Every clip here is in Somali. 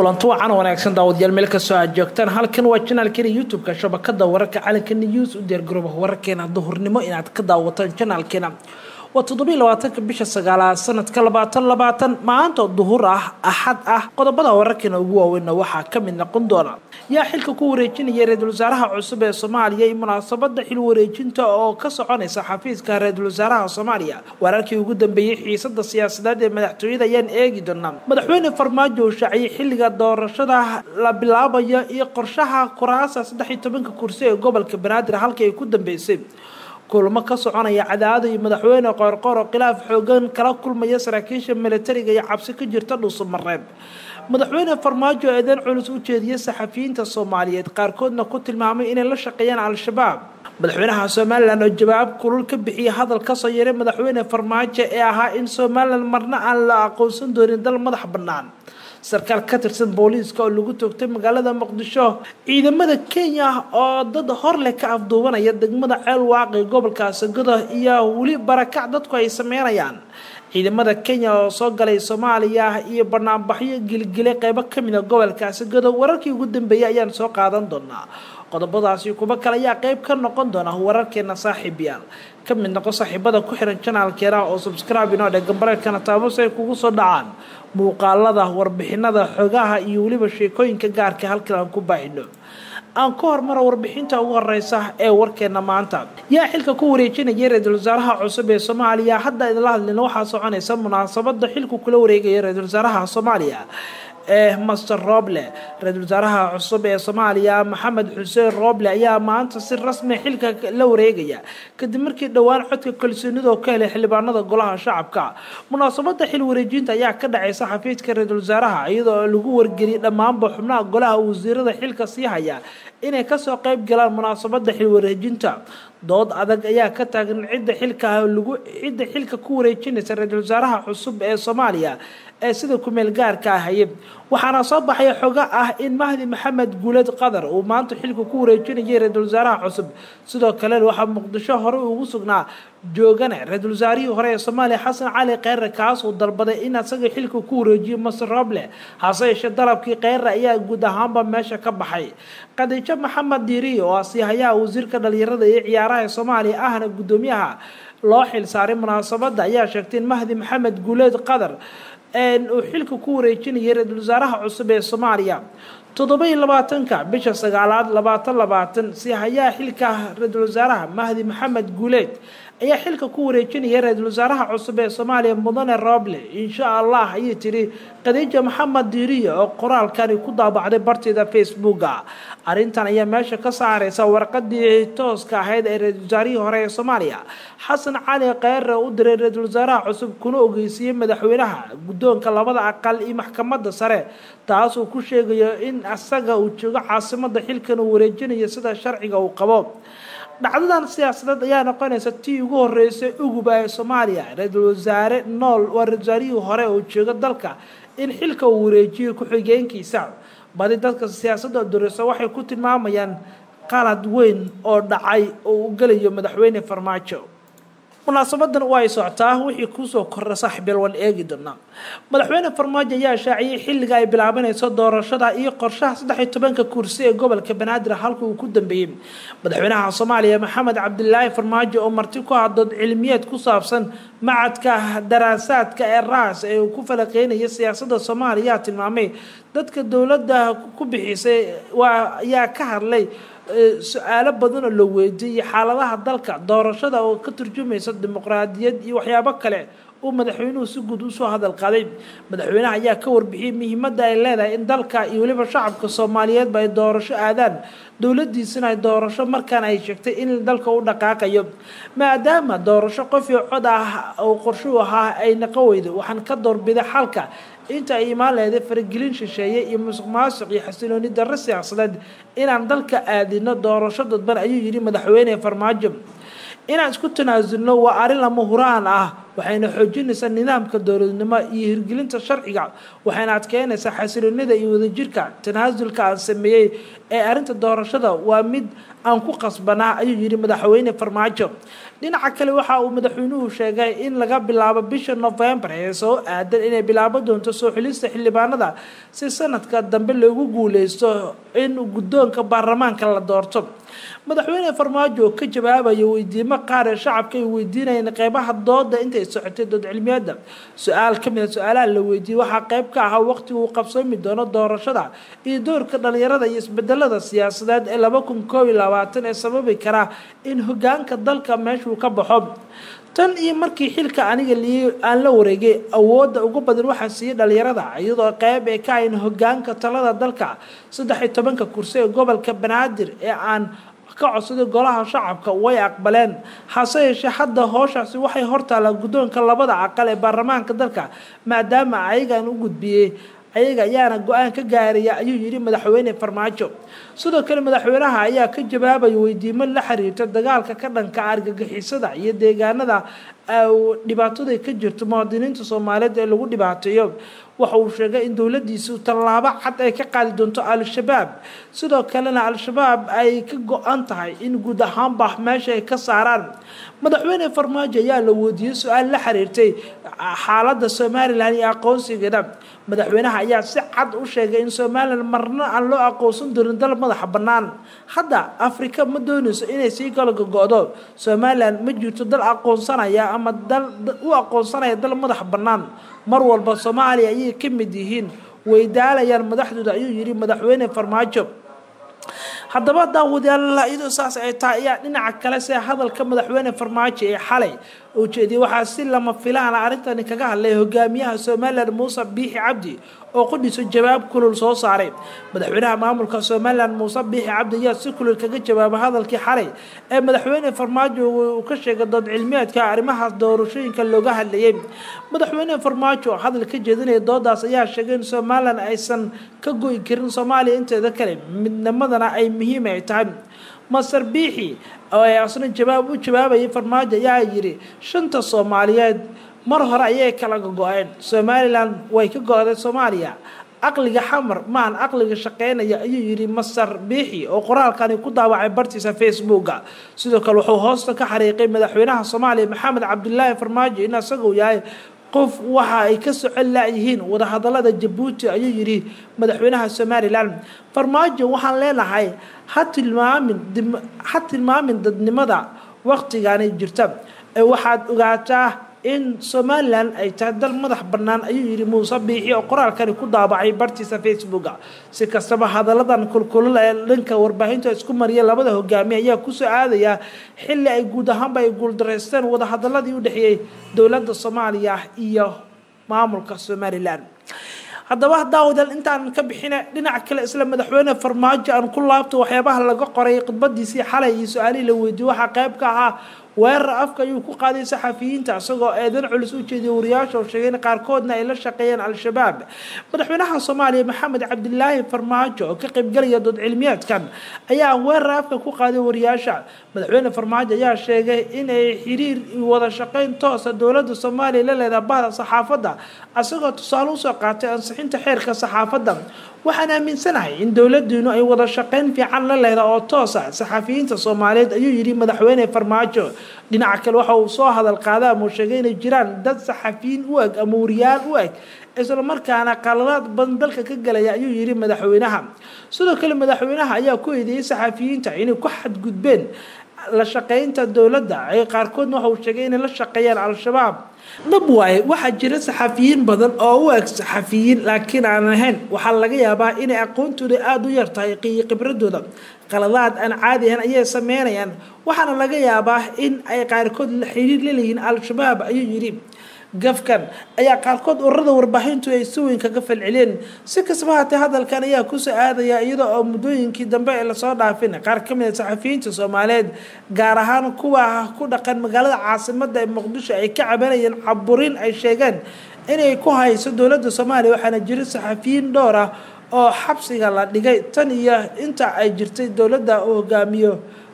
kulanti wacan wanaagsan daawadayaal meel kastoo aad joogtaan halkan waa janaalkeena youtube-ka shabakada wararka calanka news u diyaargarooba wararkeena duhurnimo inaad ka daawataan janaalkeena waa toddobiiy labaatanka bisha sagaalaad sanadka labaatan labaatan maanta duhur ah axad ah qodobada wararkeena ugu waaweynna waxaa ka mid noqon doona yaa xilka ku wareejinaya ra-iisul wasaaraha cusub ee soomaaliya iyo munaasabada xil wareejinta oo ka soconaysa xafiiska ra-iisul wasaaraha soomaaliya wararkii ugu dambeeyey xiisada siyaasadeed ee madaxtooyada ayaan eegi doonaa madaxweyne farmaajo uu shaaciyey xilliga doorashada la bilaabayo iyo qorshaha kuraasa saddex iyo tobanka kursi ee gobolka banaadir halkii ay ku dambeysay kulamo ka soconaya cadaado iyo madaxweyne qoorqoor oo khilaaf xoogan kala kulmaya saraakiisha militariga iyo cabsi ka jirta dhuusamareeb madaxweyne farmaajo eedeyn culus u jeediyay saxafiyiinta soomaaliyeed qaarkoodna ku tilmaamay inay la shaqeeyaan al-shabaab madaxweynaha somalilan oo jawaab kulul ka bixiyay hadal kasoo yeeray madaxweyne farmaajo ee ahaa in somalilan marna aan la aqoonsan doonin dal madax bannaan sarkaal ka tirsan booliiska oo lagu toogtay magaalada muqdisho ciidamada kenya oo dad hor leh ka afduubanaya degmada ceel waaqi gobolka sagado iyo weli barakac dadku ay sameynayaan ciidamada kenya oo soo galay soomaaliya iyo banaanbaxyo gilgilay qeybo kamid a gobolka sagado wararkii ugu dambeeyay ayaan soo qaadan doonaa qodobadaasi kuba kale ayaa qeyb ka noqon doona wararkeena saaxiibyaal ka mid noqo saaxiibada ku xiran janaalkeena oo subscribe inoo dheg gambareedkana taabos ay kugu soo dhacaan muuqaalada warbixinada xogaha iyo weliba sheekooyinka gaarka halkan aan ku baahino aan ka hormaro warbixinta ugu horeysa ee warkeena maanta yaa xilka ku wareejinaya ra-iisul wasaaraha cusub ee soomaaliya hadda idinla hadlina waxaa soconaysa munaasabada xilku kula wareegaya ra-iisul wasaaraha soomaaliya ee master roble ra-iisul wasaaraha cusub ee soomaaliya maxamed xuseen roble ayaa maanta si rasmi xilka la wareegaya kadib markii dhowaan codka kalsoonida ka helay xildhibaanada golaha shacabka munaasabada xil wareejinta ayaa ka dhacaysa xafiidka ra-iisul wasaaraha iyadoo lagu wargeliyay dhammaanba xubnaha golaha wasiirada xilka sii haya inay kasoo qeyb galaan munaasabada xil wareejinta dood adag ayaa ka taagan cidda xilka lagu cidda xilka ku wareejinaysa ra-iisul wasaaraha cusub ee soomaaliya ee sida kumeel gaarka ahaye waxaana soo baxaya xogo ah in mahdi maxamed guuled qadar uu maanta xilka ku wareejinayay ra-iisul wasaaraha cusub sidoo kale waxaa muqdisho hore ugu sugnaa joogane ra-iisul wasaarihii hore ee soomaaliya xasan cali kheyre kaasuu dalbaday in asaga xilka ku wareejiyo master roble hase yeeshee dalabkii kheyre ayaa guud ahaanba meesha ka baxay khadiijo maxamed diiri oo asiihayaha wasiirka dhalinyarada iyo ciyaaraha ee soomaaliya ahna guddoomiyaha loo xil saaray munaasabada ayaa sheegtay in mahdi maxamed guuleed qadar uu xilka ku wareejinayay ra-iisul wasaaraha cusub ee soomaaliya toddoba-iyo labaatanka bisha sagaalaad labaatan labaatan siihayaha xilka ra-iisul wasaaraha mahdi maxamed guuleed ayaa xilka ku wareejinaya ra-iisul wasaaraha cusub ee soomaaliya mudane roble insha allah ayay tiri khadiija maxamed diiriya oo qoraalkani ku daabacday barteeda facebooka arrintan ayaa meesha ka saareysa warqadii tooska ahayd ee ra-iisul wasaarihii hore ee soomaaliya xasan cali kheyre u diray ra-iisul wasaaraha cusub kuna ogeysiiyey madaxweynaha guddoonka labada aqal iyo maxkamadda sare taas uu ku sheegayo in asaga uu joogo caasimada xilkan uu wareejinayo sida sharciga uu qabo dhacdadan siyaasadeed ayaa noqonaysa tii ugu horeysay uguba ee soomaaliya ra-iisul wasaare nool waa ra-isul wasaarihii hore oo jooga dalka in xilka uu wareejiyo ku-xigeenkiisa badi dadka siyaasadda dureysa waxay ku tilmaamayaan qalad weyn oo dhacay oo u gelayo madaxweyne farmaajo munaasabadan waa ay socotaa wixii kuusoo kordha saaxiibyaal waan eegi doonaa madaxweyne farmaajo ayaa shaaciyey xilliga ay bilaabanayso doorashada iyo qorshaha saddex iyo tobanka kursi ee gobolka banaadir halka uu ku dambeeyey madaxweynaha soomaaliya maxamed cabdilaahi farmaajo oo marti ku hadood cilmiyeed ku saabsan macadka daraasaadka ee raas ee uu ku falaqeynaya siyaasada soomaaliya tilmaamay dadka dowladda ku bixisay waa ayaa ka hadlay su-aalo badan oo la weydiiyey xaaladaha dalka doorashada oo ka turjumaysa dimuqraadiyad iyo waxyaabo kale uu madaxweynuhu si guud usoo hadal qaaday madaxweynaha ayaa ka warbixiyey muhiimadda ay leedahay in dalka iyo weliba shacabka soomaaliyeedba ay doorasho aadaan dowladiisana ay doorasho markaan ay sheegtay in dalka u dhaqaaqayo maadaama doorasho qofii cod ah oo qorshuu ahaa ay naqo weydo waxaan ka doorbiday xalka inta ay imaan leeday faragelin shisheeye iyo musuq maasuq iyo xasilooni darro siyaasadeed inaan dalka aadino doorasho dadban ayuu yidhi madaxweyne farmaajo inaan isku tanaasulno waa arrin lama huraan ah waxayna xoojinaysaa nidaamka dowladnimo iyo hirgelinta sharciga waxayna adkeynaysaa xasiloonida iyo wadajirka tanaasulka aan sameeyey ee arrinta doorashada waa mid aan ku qasbanaa ayuu yidhi madaxweyne farmaajo dhinaca kale waxa uu madaxweynuhu sheegay in laga bilaabo bisha novembar ee soo aadan inay bilaabo doonto soo xulista xildhibaanada si sanadka dambe loogu guuleysto in guddoonka baarlamaanka la doorto madaxweyne farmaajo oo ka jawaabaya weydiimo qaar ee shacabka ay weydiinayeen qeybaha dooda intay socotay dood cilmiyeedda su-aal ka mid a su-aalaha la weydiiyey waxaa qeyb ka ahaa waqtiga uu qabsoomi doono doorashada iyo doorka dhalinyarada iyo isbedelada siyaasadeed ee laba kun koob iyo labaatan ee sababi karaa in hogaanka dalka meeshuu ka baxo tan iyo markii xilka aniga lii aan la wareegay awoodda ugu badan waxaa siiyey dhalinyarada iyadoo qeyb ay ka hayn hogaanka talada dalka saddex iyo tobanka kursi ee gobolka banaadir ee aan ka codsaday golaha shacabka way aqbaleen hase yeeshee hadda hooshaasi waxay hortaalaa guddoonka labada aqal ee baarlamaanka dalka maadaama ayagaan u gudbiyey ayaga ayaana go-aan ka gaaraya ayuu yidhi madaxweyne farmaajo sidoo kale madaxweynaha ayaa ka jawaabaya weydiimo la xiriirta dagaalka ka dhanka argagixisada iyo deegaanada dhibaatadu ka jirto muwaadiniinta soomaaliyeed ee lagu dhibaateeyo waxa uu sheegay in dowladiisu tallaabo cad ay ka qaadi doonto al-shabaab sidoo kalena al-shabaab ay ka go-an tahay in guud ahaanba meesha ay ka saaraan madaxweyne farmaajo ayaa la weydiiyey su-aal la xiriirtay xaaladda somalilan iyo aqoonsigeeda madaxweynaha ayaa si cad u sheegay in somalilan marna aan loo aqoonsan doonin dal madaxa bannaan hadda afrika ma doonayso inay sii kala gogo-do somalilan ma jirto dal aqoonsanaya ama dal u aqoonsanaya dal madaxa bannaan mar walba soomaaliya ayay ka mid yihiin way daalayaan madaxdooda ayuu yidhi madaxweyne farmaajo haddaba daawadayaalla iyadoo saas ay tahay ayaa dhinaca kale see hadalka madaxweyne farmaajo ee xalay uu jeediyey waxaa si lama filaana arrintani kaga hadlay hogaamiyaha somalilan muuse biixi cabdi oo qudhiso jawaab kulul soo saaray madaxweynaha maamulka somalilan muuse biixi cabdi ayaa si kulul kaga jawaabay hadalkii xalay ee madaxweyne farmaajo uu ka sheegay dood cilmiyeedka arrimahaas doorashooyinka looga hadlayay madaxweyne farmaajo oo hadal ka jeedinaya doodaas ayaa sheegay in somalilan aysan ka goyi karin soomaaliya inteeda kale midnimadana ay muhiim ay tahay master biixi oo ay asna jawaab u jawaabayay farmaajo ayaa yidhi shanta soomaaliyeed mar hore ayay kala go-een somalilan way ka go-day soomaaliya aqliga xamar maan aqliga shaqeynaya ayuu yidhi master biixi oo qoraalkani ku daawacay bartiisa facebooka sidoo kale wuxuu hoosta ka xariiqay madaxweynaha soomaaliya maxamed cabdilaahi farmaajo in isaguu yahay qof waxa ay ka socon la-yihiin wadahadalada jabuuti ayuu yidhi madaxweynaha somalilan farmaajo waxaan leenahay ha tilmaamin ha tilmaamin dadnimada waqtigani jirta ee waxaad ogaataa in somalilan ay tahay dal madax bannaan ayuu yidhi muuse biixi oo qoraalkani ku daabacay bartiisa facebooka si kastaba hadaladan kulkulul ee dhanka warbaahinta isku mariya labada hogaamiye ayaa kusoo aadaya xilli ay guud ahaanba ay guuldaraysteen wadahadaladii u dhexeeyey dowladda soomaaliya iyo maamulka somalilan haddaba daawadaal intaan ka bixina dhinaca kale isla madaxweyne farmaajo aan ku laabto waxyaabaha laga qoray khudbadiisii xalay iyo su-aalihii la weydiiyey waxaa qayb ka ahaa weerar afka ayuu ku qaaday saxafiyiinta isagoo eedan culus u jeediyay wariyaasha oo sheegay in qaarkoodna ay la shaqeeyeen al-shabaab madaxweynaha soomaaliya maxamed cabdilaahi farmaajo oo ka qaybgalaya dood cilmiyeedkan ayaa weerar afka ku qaaday wariyaasha madaxweyne farmaajo ayaa sheegay inay xiriir wada shaqeyn toosa dowladda soomaaliya la leedaha bahda saxaafadda isagoo tusaale usoo qaatay ansixinta xeerka saxaafadda waxaan aaminsanahay in dowladiinu ay wada shaqeyn fiican la leedaha oo toosa saxafiyiinta soomaaliyeed ayuu yidhi madaxweyne farmaajo dhinaca kale waxa uu soo hadal qaada ama uu sheegay inay jiraan dad saxafiyiin u eg ama wariyaal u eg isla markaana qaladaad badan dalka ka galaya ayuu yidhi madaxweynaha sidoo kale madaxweynaha ayaa ku eedeeyey saxafiyiinta inay ku xadgudbeen la shaqeynta dowladda ay qaarkoodna waxa uu sheegay inay la shaqeeyaan al-shabaab dhab waaye waxaa jira saxafiyiin badan oo u eg saxafiyiin laakiin aan ahayn waxaa laga yaabaa inay aqoontooda aada u yartahay iyo khibradooda qaladaad aan caadi ahayn ayay sameynayaan waxaana laga yaabaa in ay qaarkood xiriir la leeyihiin al-shabaab ayuu yidhi gafkan ayaa qaarkood ururada warbaahintu ay si weyn kaga falceliyeen si kastaba haatee hadalkan ayaa kusoo aadaya iyada oo muddooyinkii dambe ee lasoo dhaafin qaar ka mid a saxafiyiinta soomaaliyeed gaar ahaan kuwa ku dhaqan magaalada caasimada ee muqdisho ay ka cabanayeen caburin ay sheegeen inay ku hayso dowladda soomaaliya waxaana jira saxafiyiin dhowr ah oo xabsiga la dhigay tan iyo inta ay jirtay dowladda uu hogaamiyo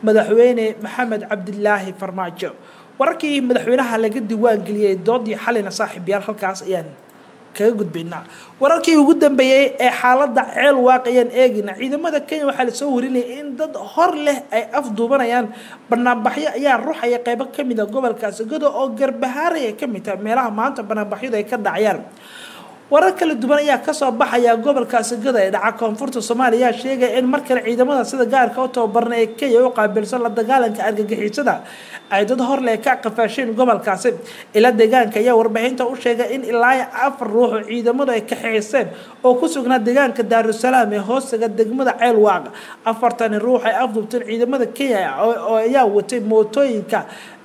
madaxweyne maxamed cabdilaahi farmaajo wararkii madaxweynaha laga diiwaangeliyey doodii xalina saaxiibyaal halkaas ayaan kaga gudbaynaa wararkii ugu dambeeyey ee xaaladda ceel waaq ayaan eegayna ciidamada kenya waxaa lasoo warinayay in dad hor leh ay afduubanayaan banaanbaxyo ayaa ruuxaya qeybo kamid a gobolka sagado oo garbahaaray ay kamid tahay meelaha maanta banaanbaxyadu ay ka dhacayaan warar kala duwan ayaa kasoo baxaya gobolka sagada ee dhaca koonfurta soomaaliya ayaa sheegaya in mar kale ciidamada sida gaarka u tababarna ee kenya u qaabilsan la dagaalanka argagixisada ay dad horle ka qafaasheen gobolkaasi ila deegaanka ayaa warbixinta u sheegay in ilaa afar ruux oo ciidamadu ay kaxeyseen oo ku sugnaa deegaanka daarusalaam ee hoostaga degmada ceel waaq afartani ruux ay afduubteen ciidamada kenya oo ayaa watay mootooyinka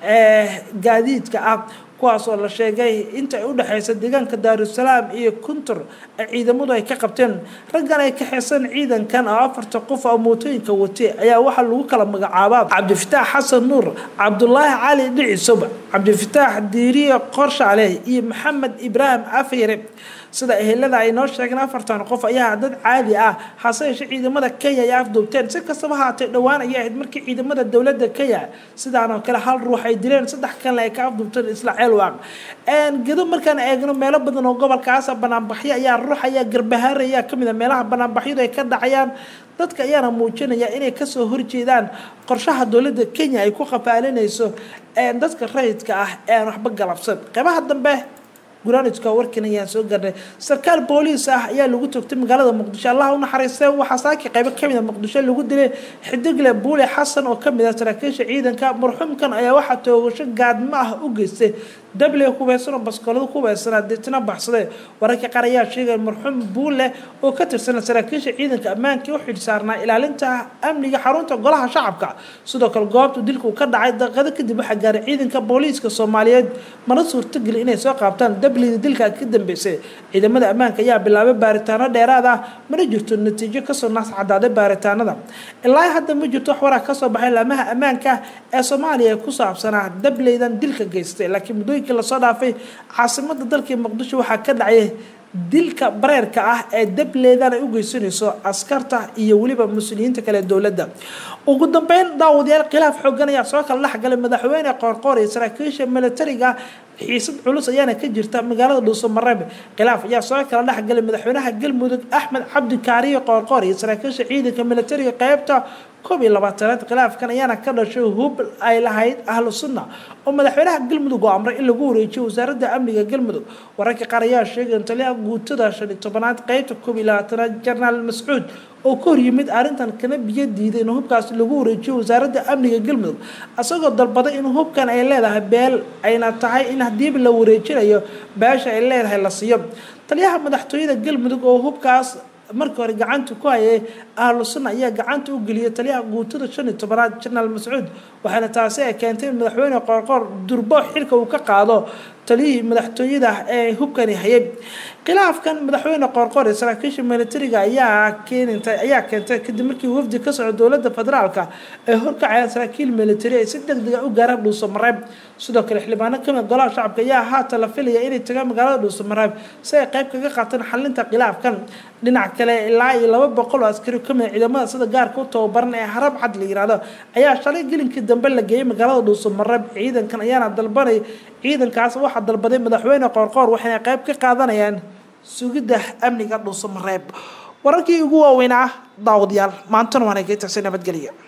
gaadiidka ah kuwaas oo la sheegay inta ay udhexeysa deegaanka daarusalaam iyo kuntur ciidamadu ay ka qabteen raggan ay kaxeysan ciidankan oo afarta qof oo mootooyinka watay ayaa waxaa lagu kala magacaabaa cabdifataax xasan nuur cabdulaahi cali dhicisob cabdifataax diiriye qorshaale iyo maxamed ibraahim afyare sida ehelada ay noo sheegeen afartan qof ayaa dad caadi ah hase yeeshee ciidamada kenya ay afduubteen si kastaba haatee dhowaan ayay ahayd markii ciidamada dowladda kenya sidaan oo kale hal ruux ay dileen saddex kalena ay ka afduubteen isla ceelwaaq gedo markaan eegno meelo badan oo gobolkaasa banaanbaxyo ayaa ruux ayaa garbahaar ayaa kamid a meelaha banaanbaxyadu ay ka dhacayaan dadka ayaana muujinaya inay kasoo horjeedaan qorshaha dowladda kenya ay ku qafaalinayso dadka rayidka ah ee aan waxba galabsan qeybaha dambe guraanidka warkan ayaan soo garnay sarkaal booliis ah ayaa lagu togtay magaalada muqdisho allah u naxariistay waxaa saaki qaybo kamid a muqdisho lagu dilay xidigle buule xasan oo kamid ah saraakiisha ciidanka marxuumkan ayaa waxaa toogasho gaadmo ah u geystay dable hubeysan oo baskoolada ku hubeysanaa deetna baxsaday wararka qaar ayaa sheegaya marxuum buule oo ka tirsana saraakiisha ciidanka ammaanka u xilsaarnaa ilaalinta amniga xarunta golaha shacabka sidoo kale goobta dilku ka dhacay daqiiqado kadib waxaa gaaray ciidanka booliiska soomaaliyeed mana suurtageli inay soo qaabtaan dablida dilka ka dambeysay ciidamada ammaanka ayaa bilaabay baaritaano dheeraad ah mana jirto natiijo kasoo naas cadaaday baaritaanada ilaa hadda ma jirto wax waraa kasoo baxay laamaha ammaanka ee soomaaliya ku saabsanaa dableydan dilka geystay laakiin muddooyinkii lasoo dhaafay caasimada dalkii muqdisho waxaa ka dhacay dilka bareerka ah ee dableedan ay u geysanayso askarta iyo weliba mas-uuliyiinta kale dowladda ugu dambeyn daawadayaal khilaaf xoogan ayaa soo kala dhexgalay madaxweyne qoorqoor iyo saraakiisha militariga xiisad culus ayaana ka jirta magaalada dhuusamareeb khilaaf ayaa soo kala dhexgalay madaxweynaha galmudug axmed cabdi kaariyo qoorqoor iyo saraakiisha ciidanka militariga qeybta koob iyo labaatanaad khilaafkan ayaana ka dhashay hub ay lahayd ahlu sunna oo madaxweynaha galmudug oo amray in lagu wareejiyo wasaaradda amniga galmudug wararka qaar ayaa sheegay taliyaha guutada shan iyo tobanaad qeybta koob iyo labaatanaad jenaraal mascuud oo ka hor yimid arrintan kana biyo diiday in hubkaas lagu wareejiyo wasaaradda amniga galmudug isagoo dalbaday in hubkan ay leedahay beel ayna tahay in hadiiba la wareejinayo beesha ay leedahay la siiyo taliyaha madaxtooyada galmudug oo hubkaas markii hore gacanta ku hayay ahlu sunna ayaa gacanta u geliyay taliyaha guutada shan iyo tobanaad jenaraal mascuud waxaana taasi ay keentay in madaxweyne qoorqoor durbo xilka uu ka qaado taliyihii madaxtooyada ee hubkani hayay khilaafkan madaxweyne qoorqoor ee saraakiisha militariga ayaa keenintay ayaa keentay kadib markii wafdi ka socda dowladda federaalka ay horkacayaan saraakiil militari ay si deg dega u gaaraan dhuusamareeb sidoo kale xildhibaano kamid golaha shacabka ayaa haatan la filaya inay tagaan magaalada dhuusamareeb si ay qayb kaga qaataan xalinta khilaafkan dhinac kale ilaa iyo laba boqol oo askari kamid ciidamada sida gaarka u tababaran ee harab cad la yiraahdo ayaa shalay gelinkii dambe la geeyay magaalada dhuusamareeb ciidankan ayaana dalbanay ciidankaas waxaa dalbaday madaxweyne qoorqoor waxayna qayb ka qaadanayaan sugidda amniga dhuusamareeb wararkii ugu waaweynaa daawadayaal maantana waana geetagsi nabadgelya